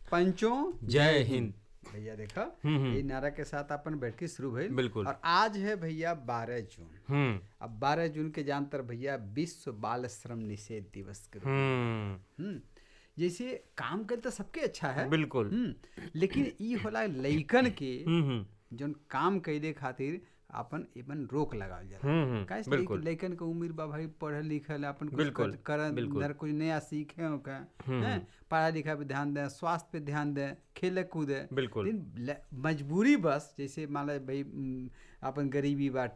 पंचों जय हिंद भैया देखा हम्म, हम्म। ये नारा के साथ अपन बैठकी शुरू भइल बिल्कुल। और आज है भैया बारह जून हम्म अब बारह जून के जानतर भैया विश्व बाल श्रम निषेध दिवस के रूप में। हम्म हम्म जैसे काम करे तो सबके अच्छा है बिल्कुल हम्म लेकिन ई होला लइकन के हम्म हम्म जौन काम कैले खातिर अपन एमन रोक लगावल जाला हम्म, हम्म, काहे से बिल्कुल। लइक- लइकन के उम्र बा भाई पढ़ल लिखल अपन कुछ बिल्कुल, कर- कर बिल्कुल। अंदर कुछ नया सीखे हो का हम्म, हैं पढ़ाई लिखाई पे ध्यान दें स्वास्थ्य पे ध्यान दें खेले कूदे बिल्कुल। लेकिन ल- मजबूरी बस जैसे मान लो भाई उम, अपन गरीबी बाटे